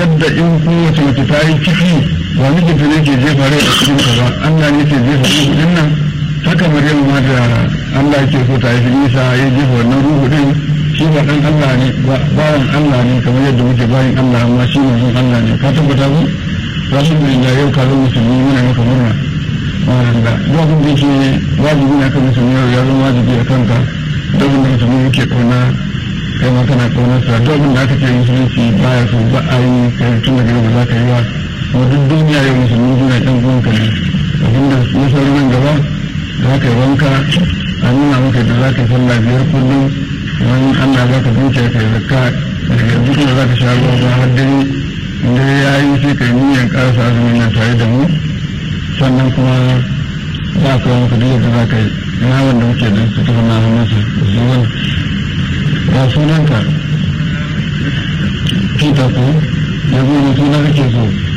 yadda in kowace mace ta yi ciki ba mijinta ne ke jefa rai a cikin ta ba Allah ne ke jefa ruhu din nan haka Maryam ma da Allah ke so ta yi Isa ya jefa wannan ruhu din shi ba dan Allah ne bawan Allah ne kamar yadda muke bayan Allah amma shi ne Allah ne ka tabbata ku alhamdulillah yau ka zo musulmi muna maka murna ma'ana da abin da yake wajibi na kan musulmi ya zama wajibi a kanka da abin da musulmi yake kauna kai ma kana kaunar sa duk abin da aka ce musulunci baya so ba a yi kai tun daga yau ba za ka yi ba kuma duk duniya yau musulmi suna ɗan uwanka ne abin da ya sauri nan gaba za ka yi wanka a nuna maka da za ka yi sallah biyar kullum wani Allah za ka dukiya ka yi zakka daga yanzu kuma za ka sha ruwa ba har dare dare ya yi sai ka yi niyyar ƙarasa azumin nan tare da mu sannan kuma za ka kawo maka duk yadda za ka yi ina wanda muke da su tafi na hannunsa da su wani ya sunanka peter ko ya zo da suna kake so